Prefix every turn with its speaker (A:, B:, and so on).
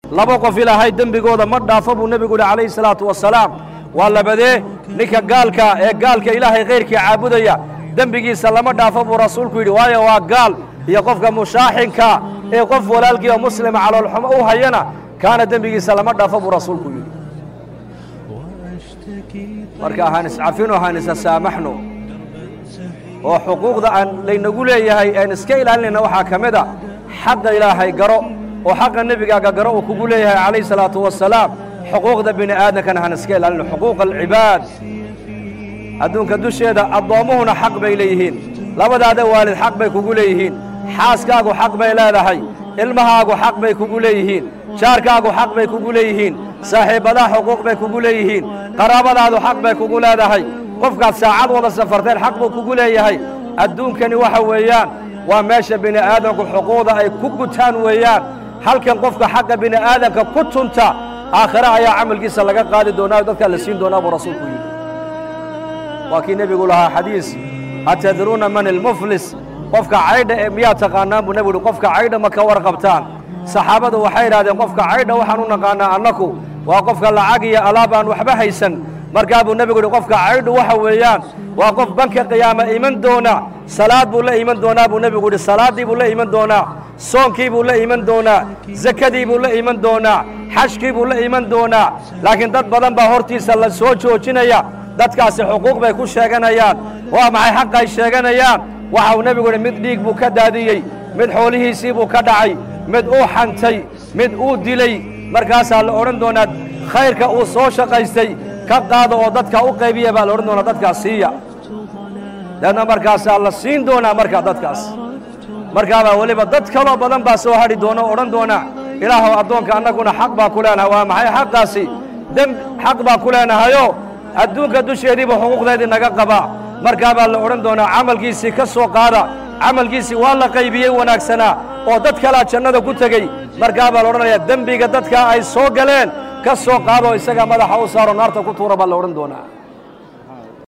A: laba qof ilaahay dembigooda ma dhaafo buu nebigu yidhi calayhi salaatu wasalaam waa labadee ninka gaalka ee gaalka ilaahay khayrkii caabudaya dembigiisa lama dhaafo buu rasuulku yidhi waayo waa gaal iyo qofka mushaaxinka ee qof walaalkii oo muslima caloolxumo u hayana kaana dembigiisa lama dhaafo buu rasuulku yidhi marka ahaan iscafino ahaan isa saamaxno oo xuquuqda aan laynagu leeyahay aan iska ilaalinayna waxaa ka mid a xaqa ilaahay garo oo xaqa nebigaaga garo uu kugu leeyahay calayhi salaatu wasalaam xuquuqda bini aadamkana haan iska ilaalino xuquuqa alcibaad adduunka dusheeda addoommuhuna xaq bay leeyihiin labadaada waalid xaq bay kugu leeyihiin xaaskaagu xaq bay leedahay ilmahaagu xaq bay kugu leeyihiin jaarkaagu xaq bay kugu leeyihiin saaxiibbadaha xuquuq bay kugu leeyihiin qaraabadaadu xaq bay kugu leedahay qofkaad saacad wada safarteen xaq buu kugu leeyahay adduunkani waxa weeyaan waa meesha bini aadamku xuquuqda ay ku gutaan weeyaan halkan qofka xaqa bini aadamka ku tunta aakhire ayaa camalkiisa laga qaadi doonaa dadkaa la siin doonaa buu rasuulku yidhi waa kii nebigu lahaa xadiis atadruuna man ilmuflis qofka caydha ee miyaa taqaanaan buu nebigu yidhi qofka caydha ma ka warqabtaan saxaabadu waxay idhahdeen qofka caydha waxaan u naqaanaa annaku waa qofka lacag iyo alaab aan waxba haysan markaa buu nebigu yidhi qofka caydhu waxa weeyaan waa qof banka qiyaama iman doona salaad buu la iman doonaa buu nebigu yidhi salaaddii buu la iman doonaa soonkii buu la iman doonaa sakadii buu la iman doonaa xajkii buu la iman doonaa laakiin dad badan baa hortiisa la soo joojinaya dadkaasi xuquuq bay ku sheeganayaan waa maxay xaq ay sheeganayaan waxa uu nebigu yidhi mid dhiig buu ka daadiyey mid xoolihiisii buu ka dhacay mid uu xantay mid uu dilay markaasaa la odhan doonaa khayrka uu soo shaqaystay ka qaada oo dadka u qaybiya baa la odhan doonaa dadkaas siiya deedna markaasaa la siin doonaa markaa dadkaas markaabaa weliba dad kaloo badan baa soo hadhi doona oo odhan doona ilaahow addoonka annaguna xaq baa ku leenahay waa maxay xaqaasi demb xaq baa ku leenahayoo adduunka dusheediiba xuquuqdeedii naga qabaa markaabaa la odhan doonaa camalkiisii ka soo qaada camalkiisii waa la qaybiyey wanaagsanaa oo dad kalaa jannada ku tegey markaabaa la odhanayaa dembiga dadkaa ay soo galeen ka soo qaadoo isaga madaxa u saaro naarta ku tuura baa la odhan doonaa